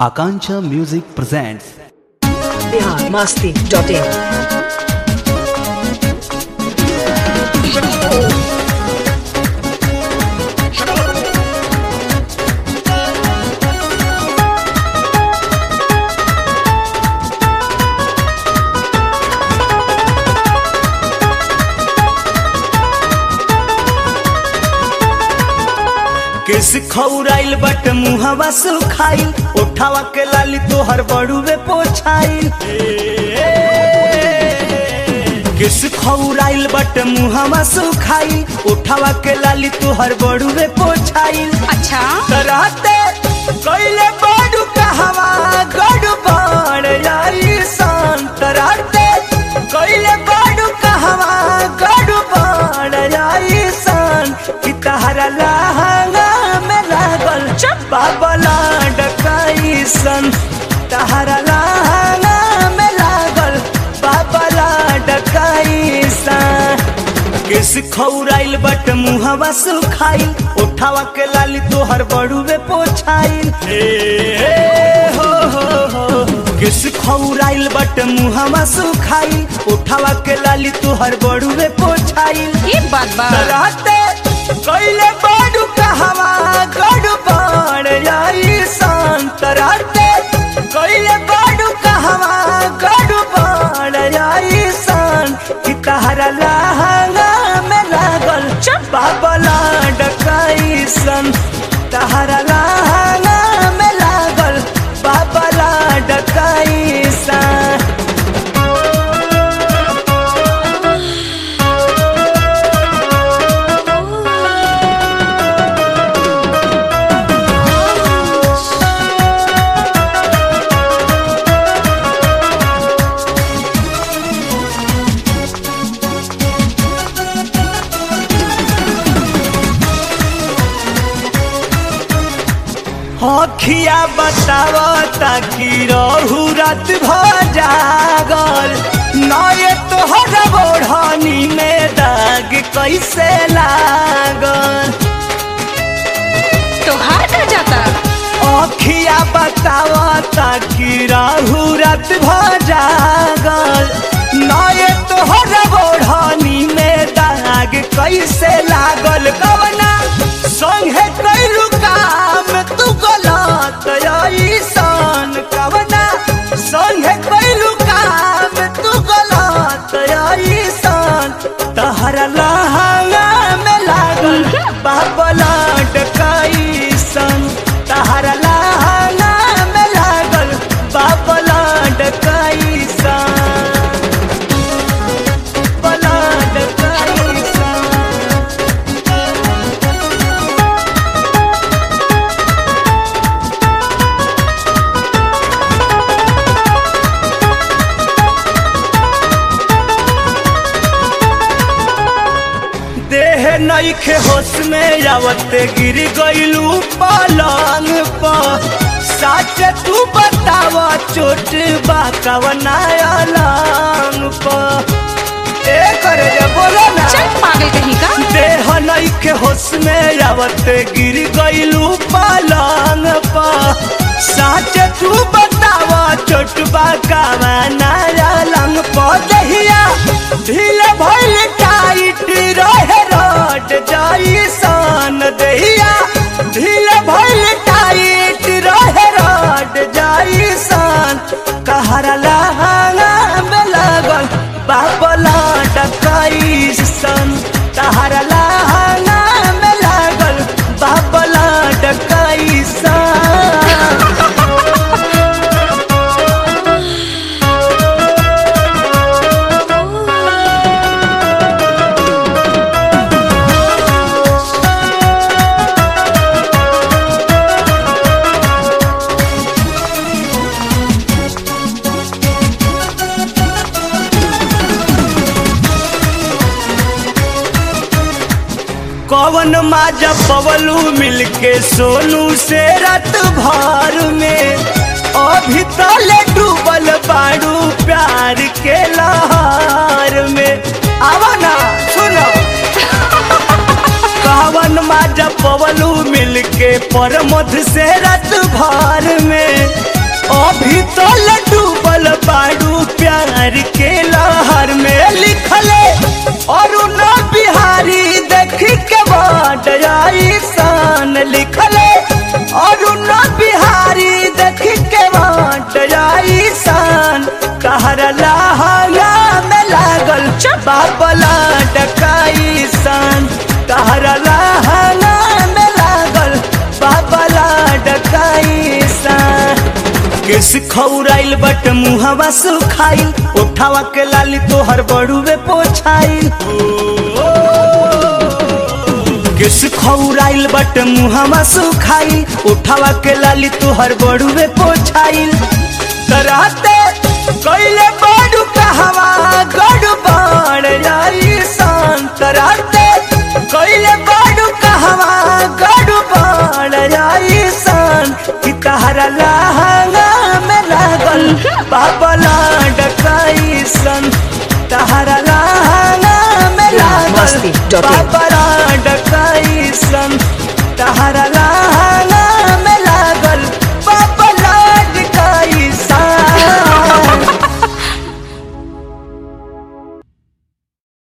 Akancha Music presents Bihar Masti dot in केस खौराइल बट मुहवा सुखाइल ओठावा के लाली तोहर बड़ुए पोछाइल केस खौराइल बट मुहवा सुखाइल ओठावा के लाली तोहर बड़ुए पोछाइल अच्छा तराते कइले बड़ू कहवा गड़ू बड़ आई सान तराते कइले बड़ू कहवा गड़ू बड़ आई सान कि तहरा लहंगा में लागल बाबला डकाई सन तहरा लहंगा में लागल बाबला डकाई सन केस खौराइल बट मुहवा सुखाइल ओठावा के लाली तोहर बड़ुए पोछाइल हो हो हो केस खौराइल बट मुहवा सुखाइल ओठावा के लाली तोहर बड़ुए पोछाइल ये बात बा राते कइले बड़ू कहवा गड़ू बड़ आई शांत राते कइले बड़ू कहवा गड़ू बड़ आई शान कि तहरा लहंगा में लागल बाबला डकाई सन तहरा लहंगा में लागल बाबला डकाई सन अखिया बताव ताकि रहू रात भर जागल नए तोहर बोढ़नी में दाग कैसे लागल तो हाथ आ जाता अखिया बताव ताकि रहू रात भर जागल नए तोहर बोढ़नी में दाग कैसे लागल कवना संगे कैलू काम तू गलत ऐसन कवना संगे कैलू काम तू गलत ऐसन तहरा लहंगा में लागल बाबला डकाईसन तहरा लहंगा में लागल बाबला डकाईसन बला डकाईसन देह नईखे होश में आवते गिर गइलू पलंग पर सच तू बताव चोट बा कवना अलंग पर ए करे जे बोलो ना चल पागल कहीं का देह नईखे होश में आवते गिर गइलू पलंग पर सच तू बताव चोट बा कवना अलंग पर दहिया ढील भइल टाइट रहे रट जाई सन दहिया ढील भइल टाइट रहे रट जाई सन कहरा लहंगा में लागल बाबला डकाई सन तहरा लहंगा में लागल बाबला डकाई सन कवन माजा पवलू मिलके सोनू से रात भर में अभी तले डूबल बाड़ू प्यार के लहर में आवा ना सुनो कवन माजा पवलू मिलके पर मध से रात भर में बाट सन लिखले अरुण बिहारी देख के बाट सन कहर लहंगा में लागल बाबला डकाई सन कहर लहंगा में लागल बाबला डकाई सन केस खौराइल बट मुहवा सुखाइल उठावा के लाली तोहर बड़ुए पोछाइल केस खौराइल बट मुहवा सुखाइल उठावा के लाली तोहर बड़ुए पोछाइल तराते कैले बड़ू कहवा गड़ू बाण जाई सान तराते कैले बड़ू कहवा गड़ू बाण जाई सान कि तहरा लहंगा में लागल बाबला डकाई सन तहरा लहंगा में लागल मस्ती.in बाबला